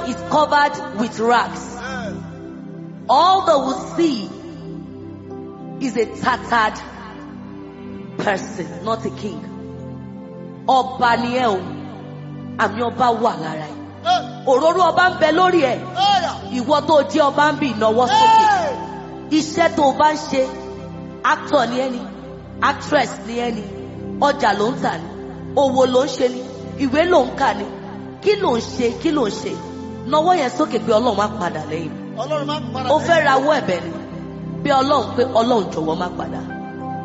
devil is covered with rags. All they will see is a tattered person, not a king. Ọba ni ẹ o, àmì ọba wà lára ẹ. Òróró ọba ń bẹ lórí ẹ. Ìwọ tó jẹ́ ọba ń bì ìnáwó sókè. Iṣẹ́ tó o bá ń ṣe, actor ni ẹni, actress ni ẹni, ọjà ló ń tà ní, òwò ló ń ṣe ni, ìwé ló ń kà ni, kí ló ń ṣe, kí ló ń ṣe. Nawọ́ yẹn sókè pé Ọlọ́run má padà lẹ́yìn. Ọlọ́run máa ń padà Ó fẹ́ rawọ́ ẹ̀bẹ̀ ni. Bí Ọlọ́run pé Ọlọ́run jọ̀wọ́ má padà.